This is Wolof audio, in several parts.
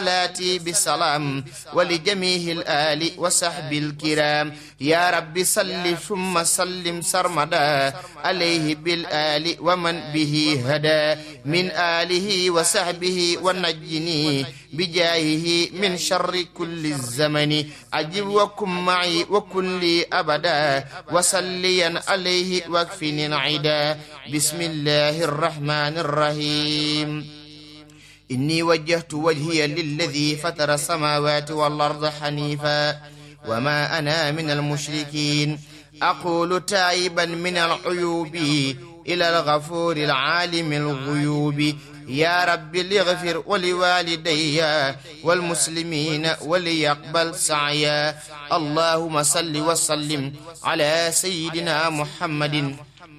صلاتي بسلام ولجميع الآل وصحب الكرام يا رب صل ثم سلم سرمدا عليه بالآل ومن به هدى من آله وصحبه ونجني بجاهه من شر كل الزمن أجب وكن معي وكن لي أبدا وصليا عليه واكفني العدا بسم الله الرحمن الرحيم إني وجهت وجهي للذي فطر السماوات والأرض حنيفا وما أنا من المشركين أقول تائبا من العيوب إلى الغفور العالم الغيوب يا رب ليغفر ولوالدي والمسلمين وليقبل سعيا اللهم صل وسلم على سيدنا محمد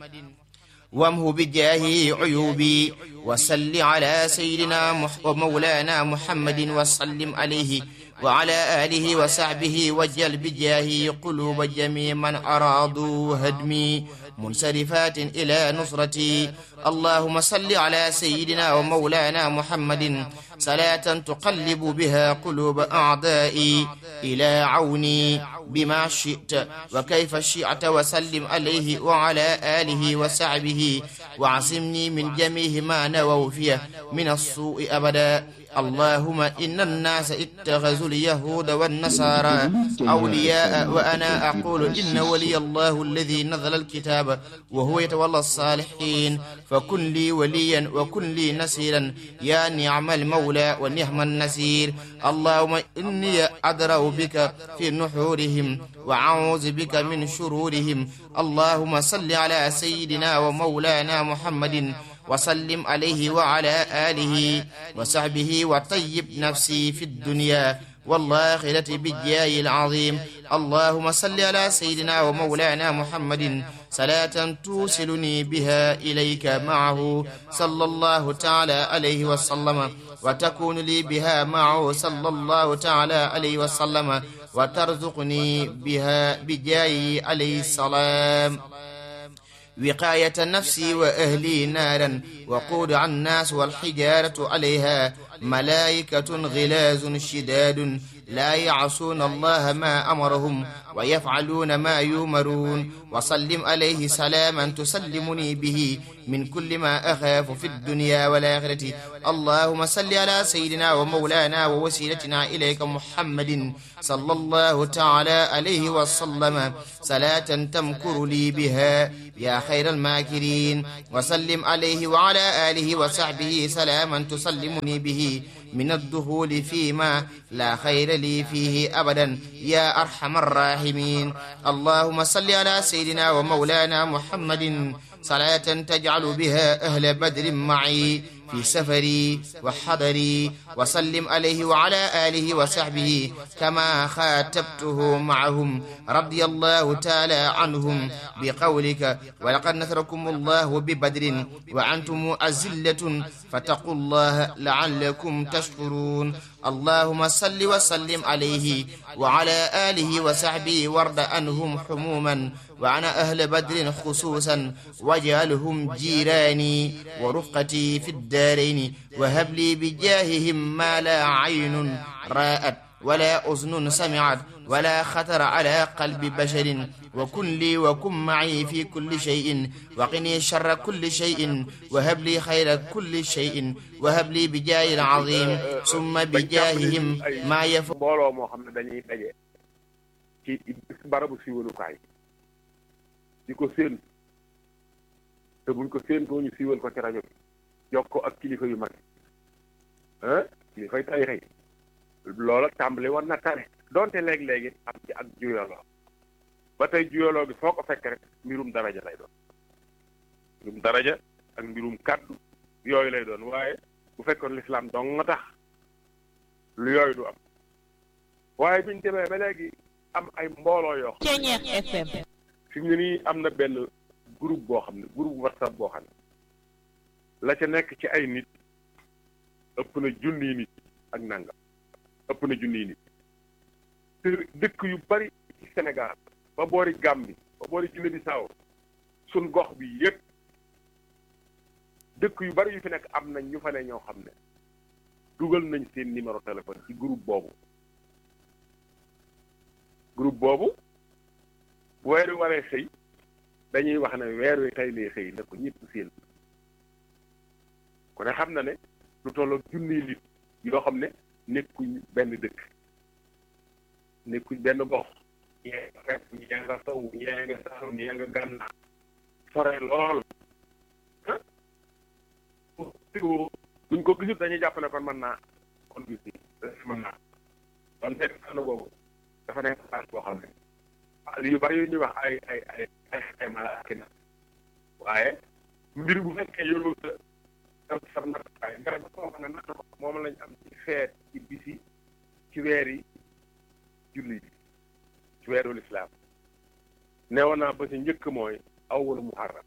وامه بجاهه عيوبي وصل على سيدنا مح ومولانا محمد وسلم عليه وعلى آله وصحبه وجل بجاهه قلوب جميع من أرادوا هدمي منصرفات إلى نصرتي اللهم صل على سيدنا ومولانا محمد صلاة تقلب بها قلوب أعدائي إلى عوني بما شئت وكيف شئت وسلم عليه وعلى آله وصحبه وعصمني من جميع ما نووا فيه من السوء أبدا اللهم إن الناس اتخذوا اليهود والنصارى أولياء وأنا أقول إن ولي الله الذي نزل الكتاب وهو يتولى الصالحين فكن لي وليا وكن لي نصيرا يا نعم المولى ونعم النصير اللهم إني أدرأ بك في نحورهم وأعوذ بك من شرورهم اللهم صل على سيدنا ومولانا محمد وسلم عليه وعلى آله وصحبه وطيب نفسي في الدنيا والآخرة بالجاه العظيم اللهم صل على سيدنا ومولانا محمد صلاة توصلني بها إليك معه صلى الله تعالى عليه وسلم وتكون لي بها معه صلى الله تعالى عليه وسلم وترزقني بها بجاه عليه السلام وقاية نفسي وأهلي نارا وقود عن الناس والحجارة عليها ملائكة غلاز شداد لا يعصون الله ما أمرهم ويفعلون ما يؤمرون وسلم عليه سلاما تسلمني به من كل ما أخاف في الدنيا والآخرة اللهم صل على سيدنا ومولانا ووسيلتنا إليك محمد صلى الله تعالى عليه وسلم صلاة تمكر لي بها يا خير الماكرين وسلم عليه وعلى آله وصحبه سلاما تسلمني به من الدخول فيما لا خير لي فيه أبدا يا أرحم الراحمين اللهم صل على سيدنا ومولانا محمد صلاة تجعل بها أهل بدر معي في سفري وحضري وسلم عليه وعلى آله وصحبه كما خاتبته معهم رضي الله تعالى عنهم بقولك ولقد نصركم الله ببدر وأنتم أزلة فاتقوا الله لعلكم تشكرون اللهم صل وسلم عليه وعلى آله وصحبه وارض عنهم حموما وعن أهل بدر خصوصا واجعلهم جيراني ورفقتي في الدارين وهب لي بجاههم ما لا عين رأت ولا أذن سمعت ولا خطر على قلب بشر وكن لي وكن معي في كل شيء وقني شر كل شيء وهب لي خير كل شيء وهب لي بجاه العظيم ثم بجاههم ما يفوق mbooloo moo xam ne dañuy daje ci barabu siiwalukaay di ko séen te buñ ko séentoo ñu siiwal ko ci rajo bi jox ko ak kilifa yu mag ah kilifay tay xëy loola tàmbali war na tane donte léeg-léegi am ci ak juyaloo ba tey juyaloo gi foo ko fekk rek mbirum daraja lay doon mbirum daraja ak mbirum kàddu yooyu lay doon waaye bu fekkoon lislaam dong nga tax lu yooyu du am waaye biñ demee ba léegi am ay mbooloo yoo xam Ceñeex FM fi mu ne nii am na benn groupe boo xam ne groupe whatsapp boo xam ne la ca nekk ci ay nit ëpp na junniy nit ak nangam ëpp na junniy nit te dëkk yu bari ci Sénégal ba boori Gambie ba boori Guinée Bissau sun gox bi yépp dëkk yu bari yu fi nekk am nañ ñu fa ne ñoo xam ne dugal nañ seen numéro téléphone ci groupe boobu groupe boobu bu weer wi waree xëy dañuy wax ne weer wi tey lay xëy na ko ñëpp seen ku ne xam na ne lu tolloo junniy nit yoo xam ne nekkuñ benn dëkk nekkuñ benn gox ñee nga fekk ñee nga saw ñee nga saalum ñee nga gànnaar sore lool duñ ko gisut dañuy jàpp ne kon mën naa kon gis ni mën naa kon fekk fànn boobu dafa nekk place boo xam ne yu bari yu ñuy wax ay ay ay ay xayma la ak na waaye mbir bu fekkee yoru sa am sa nattukaay nga ba koo xam ne natt ko moom lañ am ci feet ci bisi ci weer yi julli bi ci weeru lislaam neewoon naa ba si njëkk mooy awwalu muharram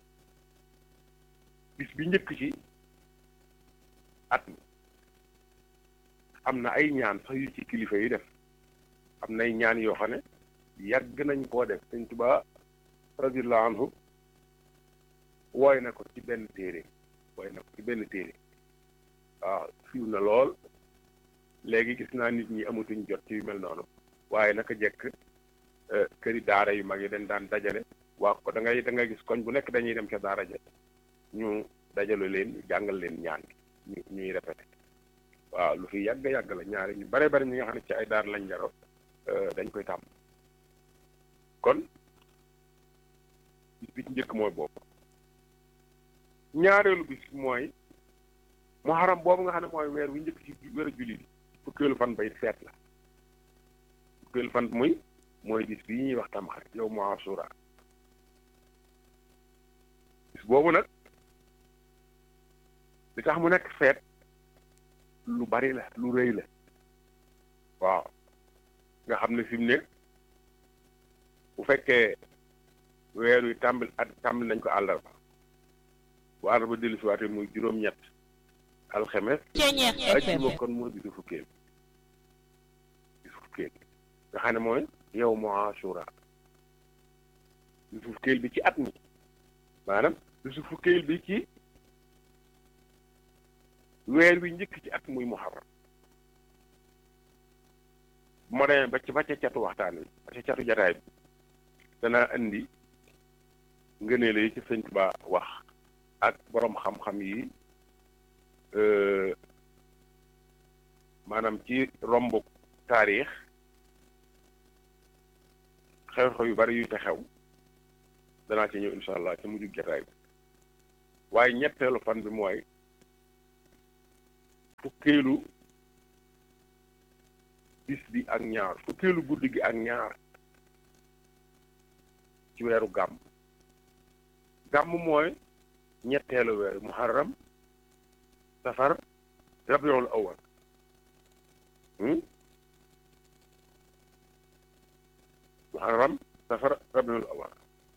bis bi njëkk ci at mi am na ay ñaan sax yu ci kilifa yi def am na ay ñaan yoo xam ne yàgg nañ koo def sëñ Tuubaa radiyallahu anhu wooy na ko ci benn téere wooy na ko ci benn téere waaw fiw na lool léegi gis naa nit ñi amatuñ jot ci yu mel noonu waaye naka jekk këri daara yu mag yi dañ daan dajale waa ko da ngay da ngay gis koñ bu nekk dañuy dem ca daara ja ñu dajale leen jàngal leen ñaan gi ñu ñuy répété waaw lu fi yàgg yàgg la ñaari ñu bare bari ñi nga xam ne ci ay daar lañ jaroo dañ koy tàmm kon bis bi ci njëkk mooy boobu ñaareelu bis mooy muharram boobu nga xam ne mooy weer wi njëkk ci weer julli bi fukkeelu fan bay feet la fukkeelu fan muy mooy bis bii ñuy wax tamxarit yow mu asura bis boobu nag li tax mu nekk feet lu bari la lu rëy la waaw nga xam ne fi mu ne bu fekkee weer wi tàmbali at tàmbali nañ ko àllarba bu àllarba dellu si waatee muy juróom-ñett alxemes ajjuma kon mooy bisu fukkeel bisu fukkeel nga xam ne mooy yow mu asura bisu fukkeel bi ci at mi maanaam bisu fukkeel bi ci weer wi njëkk ci at muy muharram bu ma demee ba ci ba ca catu waxtaan wi ba ca catu jataay bi dana indi ngëneel yi ci sëñ Tuubaa wax ak boroom xam-xam yi maanaam ci romb taarix xew-xew yu bari yu te xew danaa ci ñëw insha allah ci mujjug jataay bi waaye ñetteelu fan bi mooy fukkeelu bis bi ak ñaar fukkeelu guddi gi ak ñaar ci weeru gàmm gàmm mooy ñetteelu weer muharram safar rabiul awal muharram safar rabiul awal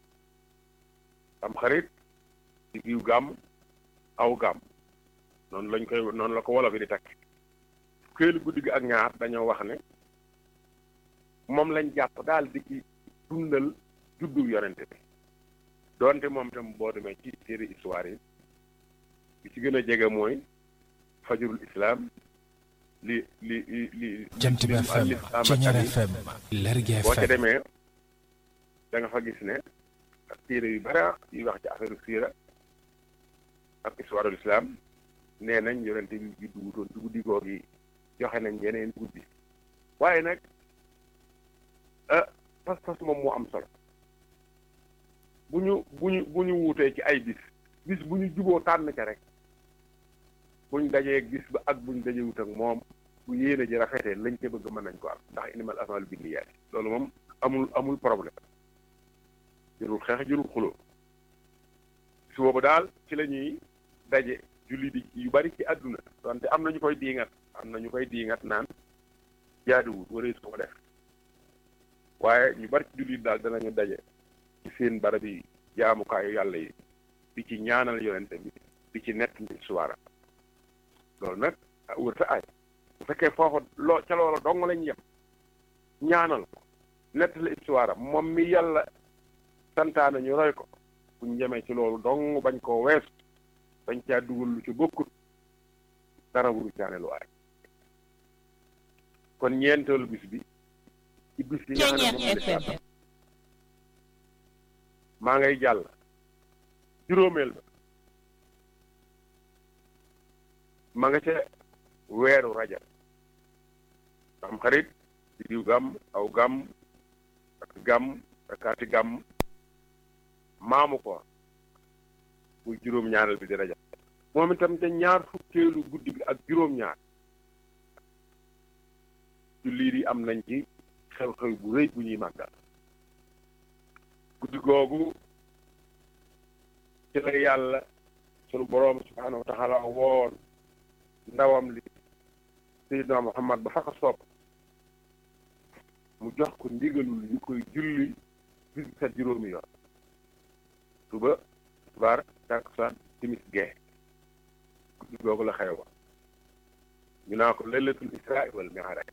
am xarit ci giw gàmm aw gàmm noonu lañ koy noonu la ko wolof yi di takk fukkeelu guddi gi ak ñaar dañoo wax ne moom lañ jàpp daal di ci dundal juddu yonente bi doonte moom tam boo demee ci téere histoire yi bi ci gën a jege mooy fajrul islam li li li li jant bi FM Ceñeer FM Lergui FM boo ca demee da nga fa gis ne ak téere yu bari yuy wax ci affaire siira ak histoire islam nee nañ yonente bi juddu wutoon ci guddi googu yi joxe nañ yeneen guddi waaye nag ah pas-pas moom moo am solo bu ñu bu ñu bu ñu wuutee ci ay bis bis bu ñu juboo tànn ca rek buñ dajee bis ba ak buñ dajee wut ak moom bu yéene ji rafetee lañ ca bëgg mën nañ ko am ndax inimal amal binniyaat loolu moom amul amul problème jërul xeex jërul xuloo su boobu daal ci la ñuy daje julli di yu bari ci àdduna donte am na ñu koy diingat am na ñu koy diingat naan jaaduwul waree su ko def waaye ñu bari ci julli daal danañu daje ci seen barab yi jaamukaayu yàlla yi di ci ñaanal yonente bi di ci nett ni suwaara loolu nag wërta ay bu fekkee foofu loo ca loola dong lañ yem ñaanal ko nett la histoire moom mi yàlla santaane ñu roy ko buñ jemee ci loolu dong bañ koo weesu bañ caa dugal lu ci bokkut dara wuru caane lu aay kon ñeenteelu bis bi ci bis yi nga xam ne moom la lislaam maa ngay jàll juróomeel ba ma nga ca weeru rajab am xarit di diw gàmm aw gàmm ak gàmm akaati gàmm maamu ko muy juróom-ñaareel bi di rajab moom itam te ñaar fukkeelu guddi bi ak juróom-ñaar jullit yi am nañ ci xew-xew bu rëy bu ñuy màggal guddi googu ci la yàlla sunu boroom subhaanahu wa taala woon ndawam li Seydina Muhammad ba fa ko soob mu jox ko ndigalul ñu koy julli bis sa juróomi yoon suba tisbaar takkusaan timis gee guddi googu la xew ñu naa ko laylatul israa wal mi'raaj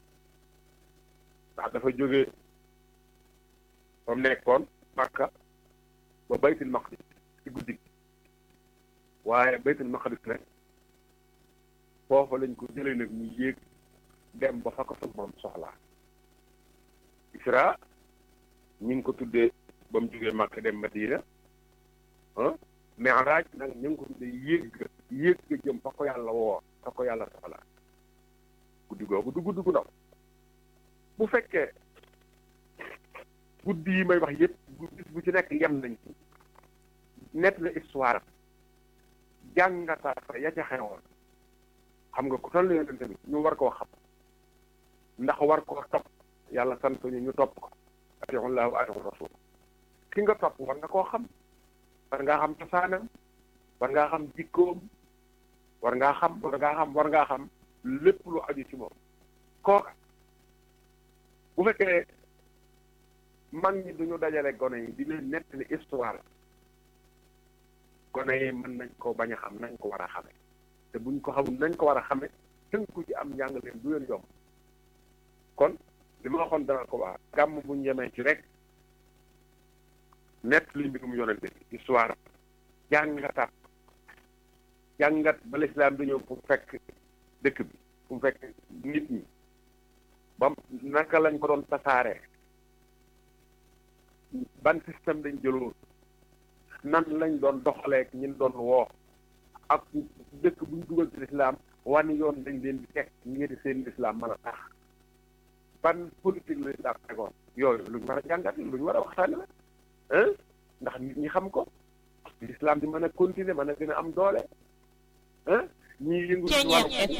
ndax dafa jóge fa mu nekkoon Makka ba baytul maqdis ci guddi waaye baytul maqdis nag foofa lañ ko jëlee nag mu yéeg dem ba fa ko sa moom soxlaa isra ñu ngi ko tuddee ba mu jógee Makka dem Madina ah mi'raaj nag ñu ngi ko tuddee yéeg yéeg ga jëm fa ko yàlla woo fa ko yàlla soxlaa guddi googu du guddi gu ndaw bu fekkee guddi yi may wax yëpp bis bu ci nekk yem nañ ci nett la histoire jàngata fa ya ca xewoon xam nga ku toll na yonente bi ñu war koo xam ndax war koo topp yàlla sant ñu ñu topp ko atiullah wa atiul rasul ki nga topp war nga koo xam war ngaa xam cosaanam war ngaa xam jikkoom war ngaa xam war ngaa xam war ngaa xam lépp lu aju ci moom kooka bu fekkee mag ñi duñu dajale gone yi di leen nettali histoire gone yi mën nañ ko bañ a xam nañ ko war a xame te buñ ko xamul nañ ko war a xame tënku ci am njàng leen du leen yomb kon li ma waxoon dana ko wax gàmm buñ yemee ci rek nett li mbirum yonente bi histoire jàngataat jàngat ba lislaam di ñëw fu fekk dëkk bi fu fekk nit ñi ba naka lañ ko doon tasaaree ban système dañ jëloon nan lañ doon doxaleek ñin doon woo ak dëkk buñ dugal ci lislaam wan yoon dañ leen di teg ngir seen lislaam mën a tax ban politique la lislaam tegoon yooyu luñ war a jàngat luñ war a waxtaane la ndax nit ñi xam ko lislaam di mën a continuer mën a gën a am doole ah ñii yëngu ci wàllu